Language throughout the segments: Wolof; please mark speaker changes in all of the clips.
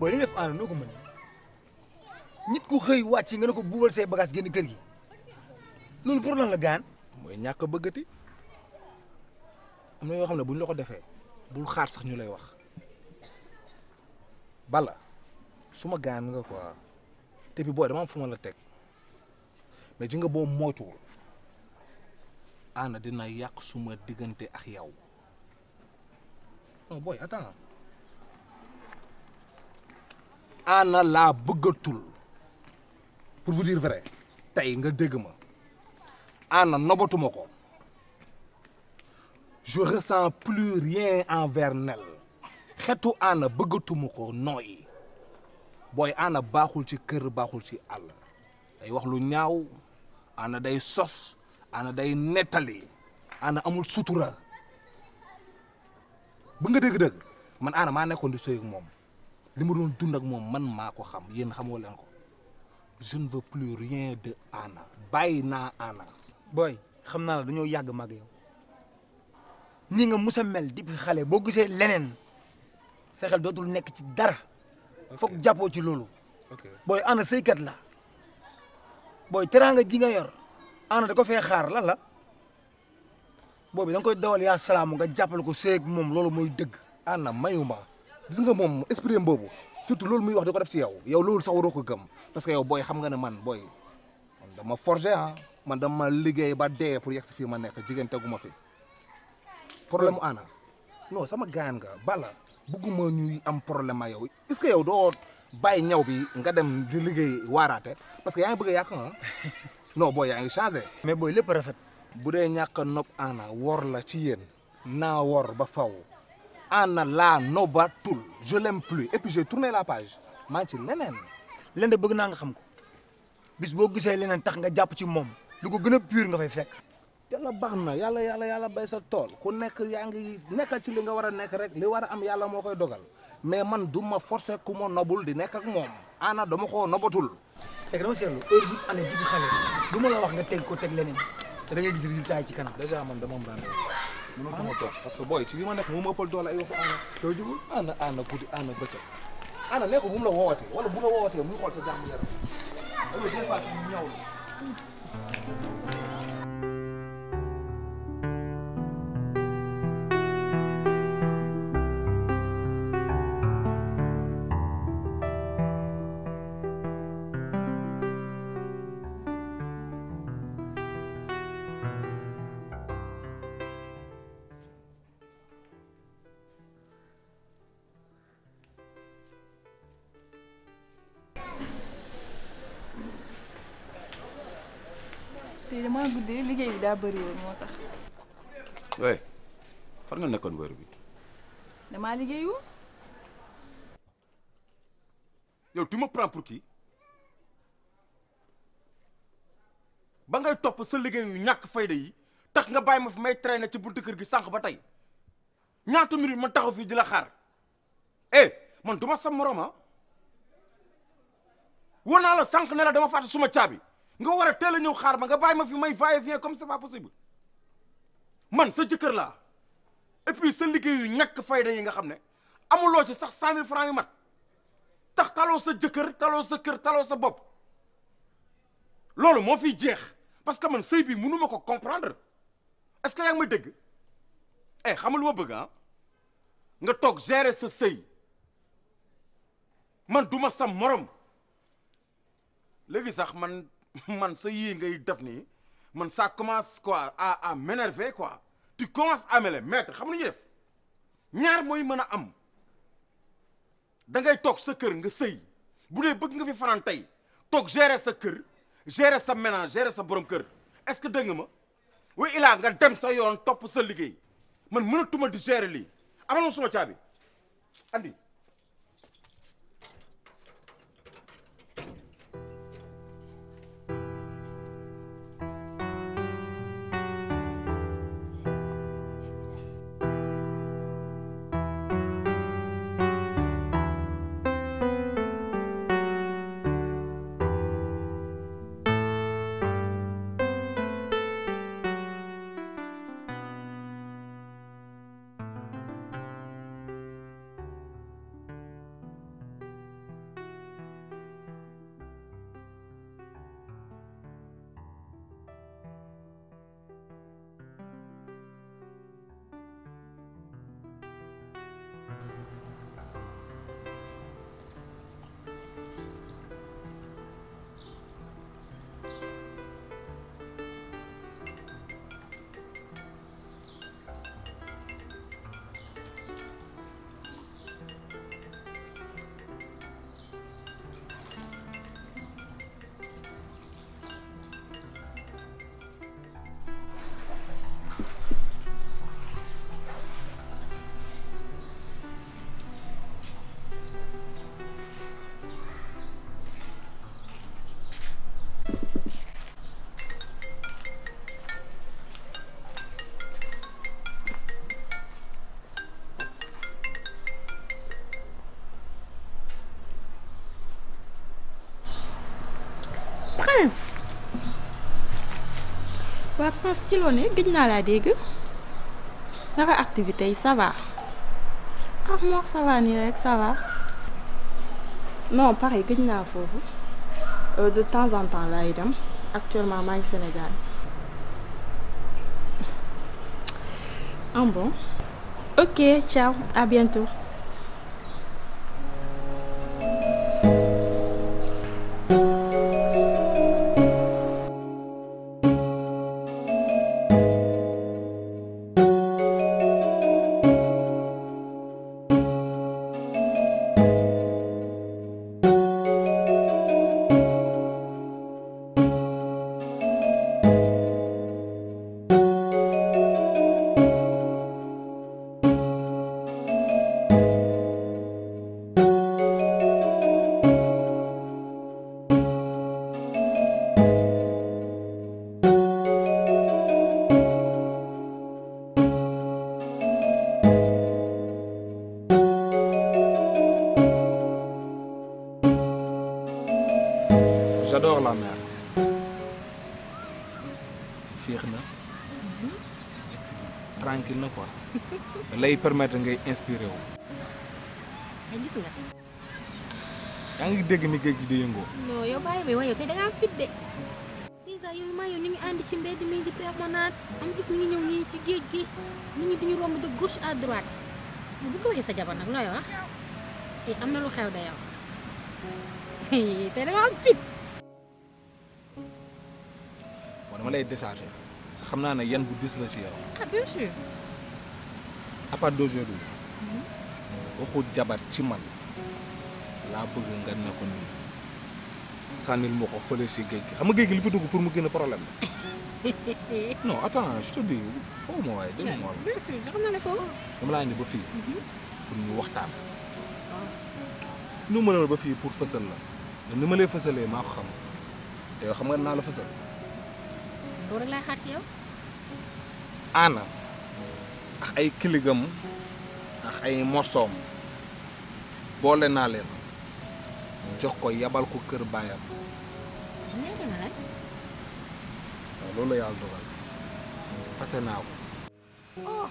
Speaker 1: booy li nga def aana noo ko mën nit ku xëy wàcc nga ne ko buubal say bagage génn kër gi loolu pour lan la gaan
Speaker 2: mooy ñàkk a bëggati am na yoo xam ne bu ñu la ko defee bul xaar sax ñu lay wax bala suma gaan nga quoi te bi booy dama am fu ma la teg mais ji nga boo moytuwul ana dina yàq suma diggante ak yow non booy attends ana laa bëggatul pour vous dire vrai tey nga dégg ma ana nobatuma ko je ressens plus rien envers Nel xetu ana bëggatuma ko nooyi booy ana baaxul ci kër baaxul ci àll day wax lu ñaaw ana day sos ana day nettali ana amul sutura ba nga dégg-dëgg man ana maa nekkoon di sëy ak moom li ma doon dund ak moom man maa ko xam yéen xamoo leen ko je ne veux plus rien de ana bàyyi naa ana
Speaker 1: booy xam naa la dañoo yàgg mag yow ni nga musa mel depuis xale boo gisee leneen sa xel dootul nekk ci dara foog jàppoo ci loolu booy ana sëykat la booy teraanga ji nga yor ana da ko fee xaar lan la boobu da nga koy dawal yaa salaamu nga jàppale ko sëy ak moom loolu mooy dëgg
Speaker 2: ana mayuma gis nga moom esprit boobu surtout loolu muy wax di ko def ci yow yow loolu sax waroo ko gëm parce que yow booy xam nga ne man booy man dama forger ah man dama liggéey ba dee pour yegg si fii ma nekk jigéen teguma fi problème mu ana non sama gaan nga bala bëgguma ñuy am problème ak yow est-ce que yow doo bàyyi ñaw bi nga dem di liggéey waaraate parce que yaa ngi bëgg a yàq ah non booy yaa ngi changé.
Speaker 1: mais booy lépp rafet
Speaker 2: bu dee ñàkk a nopp ana wor la ci yéen naa wor ba faw ana laa nobatul je l'aime plus et puis j'ai tourné la page maa ngi ci leneen
Speaker 1: leen de bëgg naa nga xam ko bis boo gisee leneen tax nga jàpp ci moom lu ko gën a pur nga fay fekk
Speaker 2: yàlla baax na yàlla yàlla yàlla bay sa tool ku nekk yaa ngi nekkal ci li nga war a nekk rek li war a am yàlla moo koy dogal mais man du ma forcer ku ma nobul di nekk ak moom ana dama koo nobatul
Speaker 1: c'est que dama seetlu heure bi année bi xale du ma la wax nga teg ko teg leneen te da ngay gis résultat yi ci kanam
Speaker 2: déjà man dama am rendez-vous mënatuma toog parce que booy ci li ma nekk mu ma ëppal doole ay waxu ana
Speaker 1: soo jubul
Speaker 2: ana ana guddi ana bëccëg ana ne ko bu mu la woowatee wala bu la woowatee muy xool sa jàmm yaram loolu des fois sax mu ñaw la
Speaker 3: tey damaa guddee liggéey bi daa bëri woon moo tax
Speaker 4: oui fan nga nekkoon wër bi
Speaker 3: damaa liggéeyu
Speaker 4: yow tu me prends pour qui ba ngay topp sa liggéey yu ñàkk fayda yi tax nga bàyyi ma fi may traîner ci buntu kër gi sànq ba tey ñaata minute man taxaw fii di la xaar eh man du ma sa morom ah woo naa la sànq ne la dama fàtte suma caabi nga war a teel a ñëw xaar ma nga bàyyi ma fi may va et vient comme c'est pas possible man sa jëkkër laa et puis sa liggéey yu ñàkk fayda yi nga xam ne amuloo ci sax cent mille francs yu mat tax taloo sa jëkkër taloo sa kër taloo sa bopp loolu moo fiy jeex parce que man sëy bi mënu ma ko comprendre est-ce que yaa ngi may dégg eh xam nga lu ma bëgg ah nga toog gérer sa sëy man du ma sa morom léegi sax man man sa yii ngay def nii man ça commence quoi à à m'énerver quoi tu commences à me les mettre xam nga lu ñuy def ñaar mooy mën a am da ngay toog sa kër nga sëy bu dee bëgg nga fi fanaan tey toog gérer sa kër gérer sa ménage gérer sa borom kër est-ce que dégg nga ma wa ilaa nga dem sa yoon topp sa liggéey man mënatuma di gérer lii amal ma suma caabi andi
Speaker 5: France ci loo ne gëj naa laa dégg naka activité yi ça va ah moi ça va nii rek ça va non pareil gëj naa foofu Euh, de temps en temps laay dem actuellement maa ngi Sénégal ah bon ok ciao à bientôt.
Speaker 2: j'adore la mer féex na et puis tranquille na quoi lay permettre ngay inspiré wu
Speaker 6: ay gis nga
Speaker 2: yaa ngi dégg ni géej gi di yëngoo
Speaker 6: non yow bàyyi bi waaye yow tey da nga am fit de dèjà yow maa yow ñu ngi ànd ci mbedd mi di promenade en plus ñu ngi ñëw nii ci géej gi nit ñi duñu romb de gauche à droite mais bu ko waxee sa jabar nag looy wax eh am na lu xew da yow tey da nga am fit
Speaker 2: bon dama lay décharger sa xam naa ne yan bu dis la ci yow
Speaker 6: ah bien sûr
Speaker 2: à part d'aujourd'hui waxu jabar ci man laa bëgg nga ne ko nii sànnil ma ko fële si géej gi xam nga géej gi li fi dugg pour mu génn problème la non attends je te dis foofu ma waaye dégg nga
Speaker 6: bien sûr xam naa ne foofu
Speaker 2: dama laa indi ba fii pour ñu waxtaan nu mënal ba fii pour fësal la mais ni ma lay fësalee maa ko xam te yow xam nga naa la fësal
Speaker 6: loolu rek laay xaar ci yow
Speaker 2: aana ak ay kiligam ak ay morsoom boole naa leen jox ko yabal ko kër baayam
Speaker 6: ñaata na la
Speaker 2: waaw loolu la yàlla dogal fase naa ko
Speaker 6: oh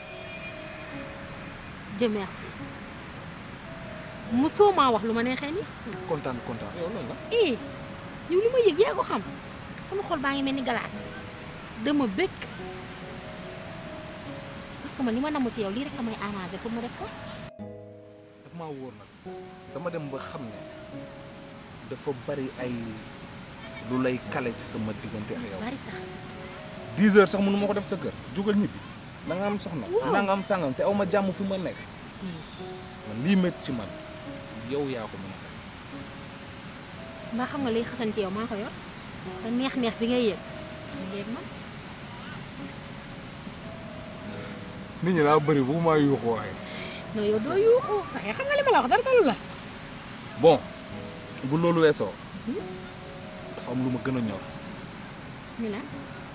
Speaker 6: Dieu merci musoo maa wax lu ma neexee ni
Speaker 2: kontaan kontaan yow lan la
Speaker 6: eh yow li ma yëg yaa ko xam sama xol baa ngi mel ni galaas dama bëgg parce que man li ma namm ci yow lii rek a may arrangé pour ma def ko
Speaker 2: daf maa wóor nag dama dem ba xam ne dafa bari ay lu lay kale ci sama diggante ak yow
Speaker 6: bari sax
Speaker 2: 10 heures sax mënu ma ko def sa kër jugal ñibbi da nga am soxna
Speaker 6: Waaw.
Speaker 2: na nga am sàngam te aw ma jàmm fi ma nekk man lii métti ci man yow yaa ko mën a fay
Speaker 6: mbaa xam nga liy xasan ci yow maa ko yor te neex-neex bi ngay yëg mu ngeeg man
Speaker 2: nit ñi daa bëri bu maa yuuxu waaye
Speaker 6: non yow doo yuuxu waaye xam nga li ma la wax dara dalu la
Speaker 2: bon bu loolu weesoo dafa am lu ma gën a ñor
Speaker 6: ni la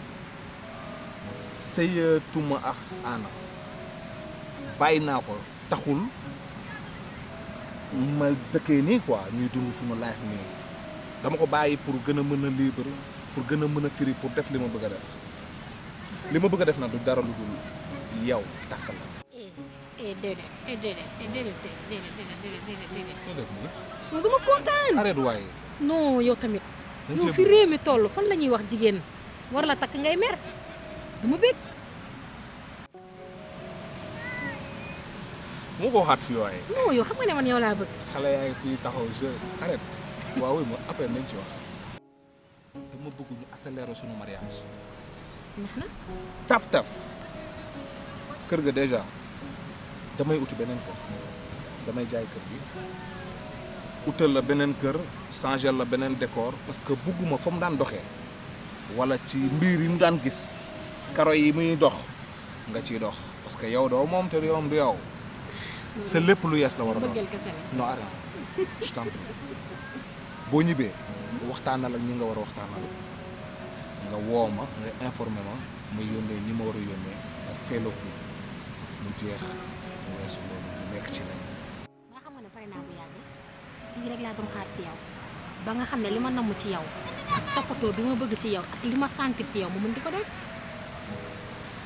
Speaker 2: sëyatuma ak Anna bàyyi naa ko taxul ma dëkkee nii quoi ñuy dund suma life nii dama ko bàyyi pour gën a mën a libre pour gën a mën a firi pour def li ma bëgg a def li ma bëgg a def nag du dara lu dul yow takk la
Speaker 6: eh eh déedéet eh déedéet eh déedéet sëy déedéet déedéet déedéet déedéet déedéet
Speaker 2: ko def nii
Speaker 6: non dama kontaan
Speaker 2: arrête waaye
Speaker 6: non yow tamit
Speaker 2: dañ
Speaker 6: yow
Speaker 2: cee
Speaker 6: fi réew mi toll fan la ñuy wax jigéen war la takk ngay mer dama bëgg
Speaker 2: mu ko waxaat fii waaye
Speaker 6: non yow xam nga ne man yow laa bëgg
Speaker 2: xale yaa ngi fii taxaw je arrête waaw oui ma après nañ ci wax dama bëgg ñu accélérer sunu mariage
Speaker 6: neex na
Speaker 2: taf taf kër ga déjà damay uti beneen kër damay jaay kër gi utal la beneen kër changer la beneen décor parce que bugguma fa mu daan doxee wala ci mbir yi mu daan gis karo yi muy dox nga ciy dox parce que yow doo moom te yow du yow sa lépp lu yees la war a doon
Speaker 6: bëggal kese la
Speaker 2: non arrête je t'en prie boo ñibbee waxtaanal ak ñi nga war a waxtaanal nga woo ma nga informé ma ma yónnee ñi ma war a yónnee nga feeloo ko mu jeex mu weesu loolu mu nekk ci leneen.
Speaker 6: nga xam nga ne pare naa bu yàgg lii rek laa doon xaar si yow ba nga xam ne li ma namm ci yow ak toppatoo bi ma bëgg ci yow ak li ma sentir ci yow ma mën di ko def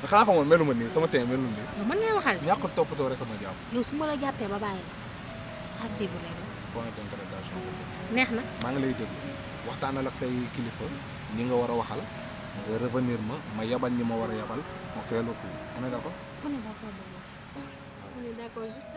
Speaker 2: xanaa xamoon melu ma nii sama tey melu nii
Speaker 6: yow man ngay waxal
Speaker 2: ñàkk toppatoo rek ma jàpp
Speaker 6: yow su ma la jàppee ba bàyyi la assi bu lay
Speaker 2: point d'interrogation bu foofu
Speaker 6: neex na
Speaker 2: maa ngi lay déglu waxtaanal ak say kilifa ñi nga war a waxal nga revenir ma ma yabal ñi ma war a yabal ma fayal ko on est d'accord
Speaker 6: on est d'accord on est d'accord juste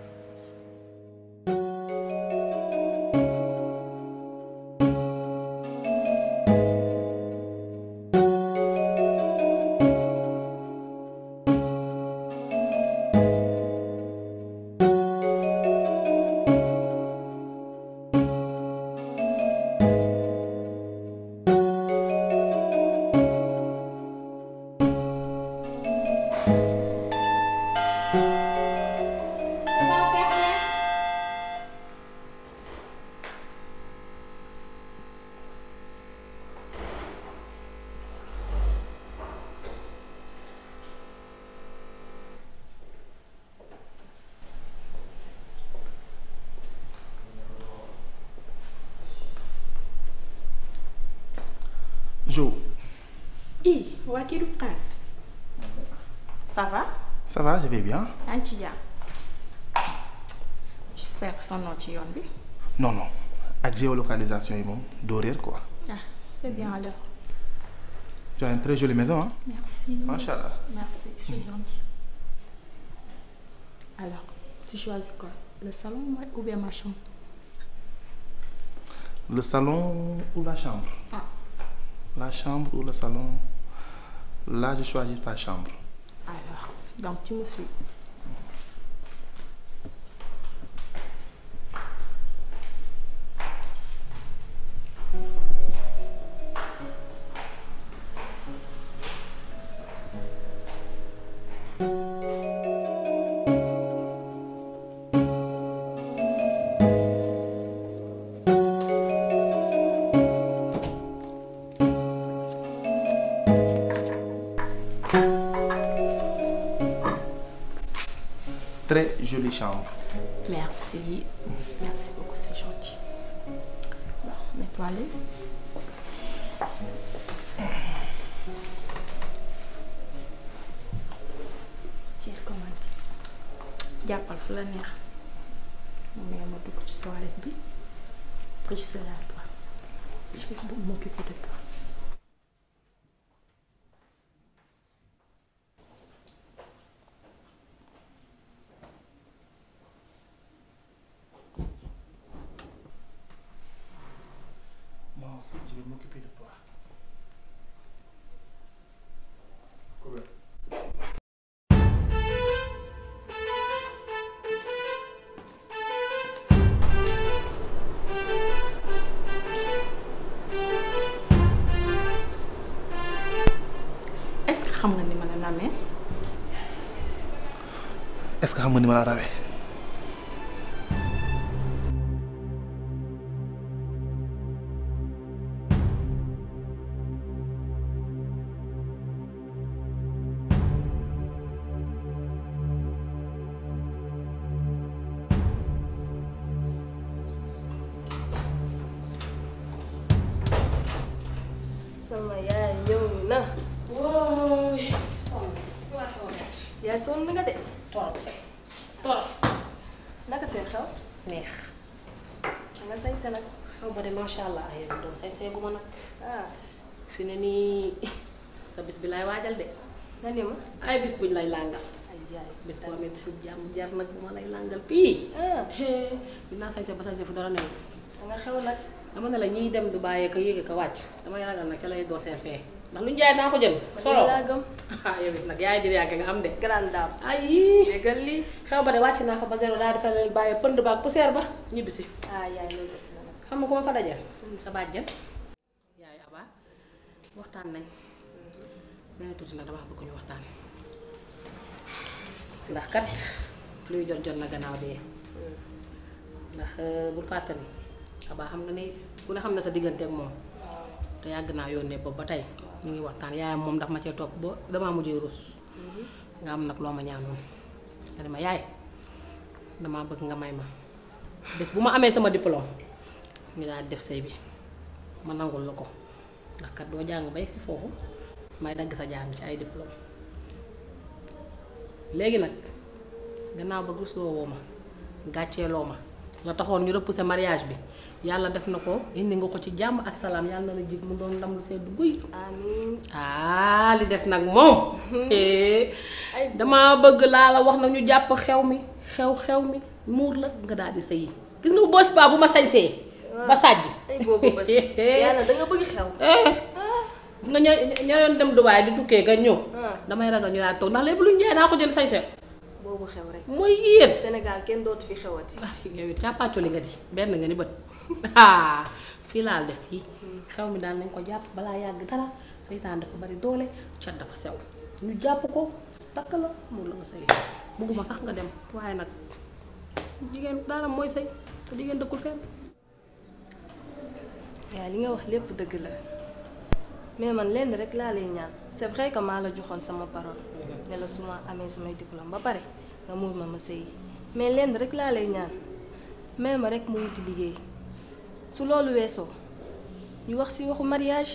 Speaker 7: Jo,
Speaker 5: i waa kii du prince ça va
Speaker 7: ça va, je vais bien
Speaker 5: yaa ngi ci jàmm j'espère que sonnoo ci yoon bi
Speaker 7: Non, non. Ak géolocalisation yi moom doo réer quoi.
Speaker 5: ah c'est bien alors
Speaker 7: Tu as une très jolie maison, hein
Speaker 5: merci
Speaker 7: Machallah.
Speaker 5: merci c'est gentil alors tu choisis quoi le salon ou bien ma chambre
Speaker 7: Le salon ou la chambre
Speaker 5: Ah.
Speaker 7: La chambre ou le salon Là, je choisis ta chambre.
Speaker 5: alors donc tu me suis
Speaker 7: Très jolie chambre.
Speaker 5: merci merci beaucoup c'est gentil bon mets-toi à l'aise tiens commande jàppal fu la neex mu may ma dugg ci toilette bi après je serai à toi je vais m'occuper de toi
Speaker 7: Moi aussi, je vais m'occuper de toi.
Speaker 5: est-ce que xam nga ni ma la namee
Speaker 7: Est-ce que xam nga ni ma la rawee
Speaker 8: sama yaay ñëw na.
Speaker 6: wooy sonn waa xew
Speaker 8: yaay sonn nga de.
Speaker 6: torop torop
Speaker 8: naka seen xew.
Speaker 6: neex
Speaker 8: da nga sañ sa nag.
Speaker 6: xew ba de macha allah ay doom say seegu ma nag
Speaker 8: ah
Speaker 6: fi ne nii sa bis bi lay waajal de
Speaker 8: nga ni ma.
Speaker 6: ay bis buñ lay làngal
Speaker 8: ay yaay.
Speaker 6: bis boo amee su jàmm jar nag bu ma lay làngal pii
Speaker 8: ah
Speaker 6: dinaa sañse ba sañse fu dara new
Speaker 8: da nga xew nag.
Speaker 6: dama ne la ñiy dem du bàyyee ko yéege ko wàcc damay ragal nag ca lay door seen fee ndax lu ñu jaay naa ko jël solo
Speaker 8: laa gëm.
Speaker 6: ah yow it nag yaay di yàgg nga am de
Speaker 8: grande dame.
Speaker 6: ay
Speaker 8: déggal lii.
Speaker 6: xew ba de wàcc naa ko ba zéro daal di fa leen bàyyee pënd ba ak poussière ba ñibbisi
Speaker 8: ah yaay loolu ëpp na nag.
Speaker 6: xam nga ku ma fa dajal sa bàjjan yaay Aba waxtaan nañ nee tuuti nag dama bëgg ñu waxtaan ndax kat luy jot jot na gannaaw dee ndax bul fàttali Aba xam nga ni ku ne xam na sa diggante ak moom te yàgg naa yónnee boobu ba tey ñu ngi waxtaan yaayam moom ndax ma cee toog ba damaa mujjee rus nga am nag loo ma ñaanoon nga ne ma yaay damaa bëgg nga may ma bés bu ma amee sama diplôme ñu daal def sëy bi ma nangul la ko ndax kat doo jàng bay si foofu may dagg sa jàng ci ay diplôme
Speaker 9: léegi nag gannaaw ba rusloo woo ma gàcceeloo ma la taxoon ñu repousser mariage bi yàlla def na ko indi nga ko ci jàmm ak salaam yàlla na la jig mu doon ndam lu sedd guy
Speaker 8: amiin
Speaker 9: ah li des nag moom dama bëgg laa la wax na ñu jàpp xew mi xew xew mi muur la nga daal di sëyi gis nga bu boos ba bu ma sañsee ba sàjj
Speaker 8: ay boobu bés yàlla da nga bëgg xew
Speaker 9: gis nga ña ña doon dem Dubaay di tukkee nga ñëw
Speaker 8: Ah.
Speaker 9: damay ragal ñu daal toog ndax lépp lu ñu jaay naa ko jël sañse
Speaker 8: boobu xew rek
Speaker 9: mooy yéen
Speaker 8: Sénégal kenn dootu fi xewati
Speaker 9: yow it càppaacoli nga di benn nga ni bët ah fii laal def fii xew mi daal nañ ko jàpp balaa yàgg dara seytaan dafa bari doole cat dafa sew ñu jàpp ko takk la mu la nga sëy bëgguma sax nga dem waaye nag jigéen dara mooy sëy te jigéen dëkkul fenn
Speaker 8: yaa li nga wax lépp dëgg la mais man lenn rek laa lay ñaan c'est vrai que maa la joxoon sama parole ne la su ma amee samay diplôme ba pare nga muur ma ma sëyi mais lenn rek laa lay ñaan mais ma rek mu wuti liggéey su loolu weesoo ñu wax ci waxu mariage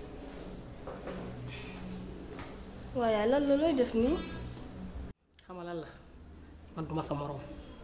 Speaker 8: waaye lan la looy def nii
Speaker 9: xam nga lan la man duma sa moroom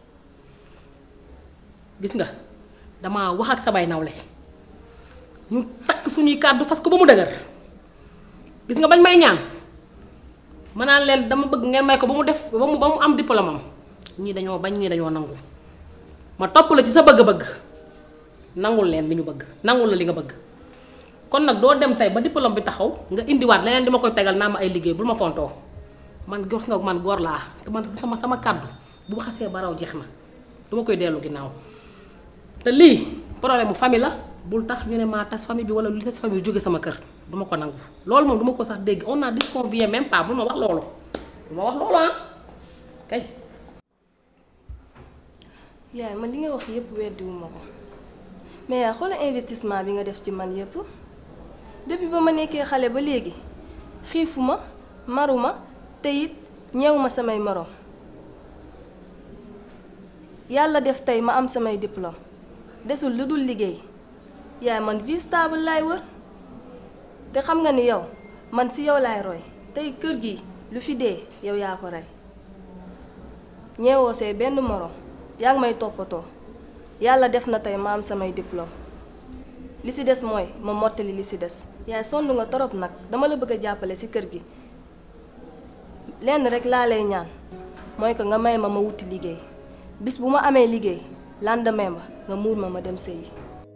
Speaker 9: gis nga dama wax ak samay nawle ñu takk suñuy kàddu fas ko ba mu dëgër gis nga bañ may ñaan ma naan leen dama bëgg ngeen may ko ba mu def ba mu ba mu am diplôme am ñii dañoo bañ ñii dañoo nangu ma topp la ci sa bëgg-bëgg nangul leen li ñu bëgg nangul la li nga bëgg kon nag doo dem tey ba diplôme bi taxaw nga indiwaat leneen di ma koy tegal naa ma ay liggéey bul ma fontoo man gis nga man góor laa te man sama sama kàddu bu xasee ba raw jeex na du ma koy dellu ginnaaw te lii problème mu famille la bul tax ñu ne maa tas famille bi wala lu tas famille jóge sama kër du ma ko nangu loolu moom du ma ko sax dégg on a disconvient même pas bul ma wax loolu du ma wax loolu ah kay.
Speaker 8: yaay man li nga wax yépp weddiwuma ko mais yaa xoola investissement bi nga def ci man yépp depuis ba ma nekkee xale ba léegi xiifuma maruma te it ñeewuma samay moroom yàlla def tey ma am samay diplôme desul lu dul liggéey yaay man vie stable laay wër te xam nga ni yow man ci yow laay roy tey kër gi lu fi dee yow yaa ko rey ñeewoo say benn moroom yaa ngi may toppatoo yàlla def na tey ma am samay diplôme li ci des mooy ma mottali li ci des yaay sonn nga torop nag dama la bëgg a jàppale ci kër gi lenn rek laa lay ñaan mooy que nga may ma ma wuti liggéey bis bu ma amee liggéey lendemain ba nga muur ma ma dem sëyi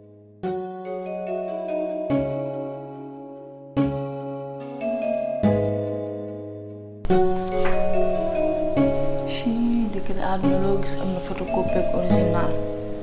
Speaker 5: fii dëkk de àdduna loo gis am na photocopie ak original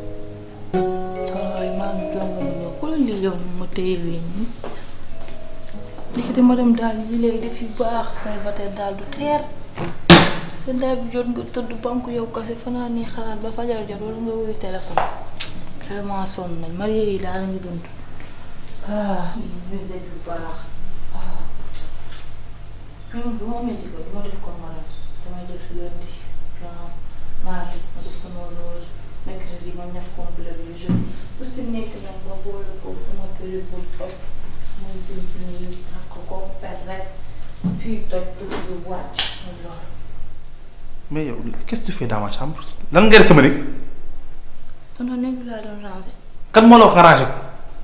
Speaker 5: waaye maa ngi jonga ma ñëw xoolal lii yow ni ma téye wéñ ñi dikkite ma dem daal yi léegi def yu baax célibataire daal du teer sa ndaay bi jot nga tëdd banque yow kase fanaan nii xalaat ba fajar jot wala nga wuyu téléphone vraiment sonn nañ marié yi daal la ngi dund ah musique yu baax ah même du ma métti ko du ma def ko ma damay def lundi genre mardi ma def sama rose mercredi ma ñaf complet bi jeudi bu si nekk nag ma boole ko sama période bu toj muy jëm nii ak ko ko per rek fii toj dugg bi wàcc muy loolu.
Speaker 7: mais yow qu'est-ce que tu fais dans ma chambre lan ngay def sama néeg
Speaker 5: tonton néeg bi laa doon ranger.
Speaker 7: kan moo la wax nga rangé ko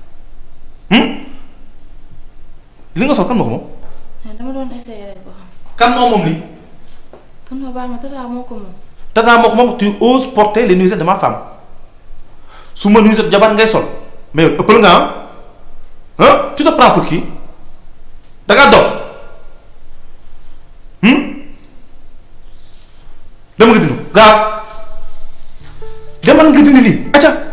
Speaker 7: li nga sol kan moo ko moom
Speaker 5: mais dama doon essayer rek ba xam.
Speaker 7: kan moo moom lii
Speaker 5: tonton baal ma tata moo ko moom.
Speaker 7: tata moo ko moom tu oses porter les nuisettes de ma femme su ma nuisette jabar ngay sol mais yow ëppal nga ah ah tu te prends pour qui da ngaa dof dama nga dindi ko gaaw demal nga dindi lii acca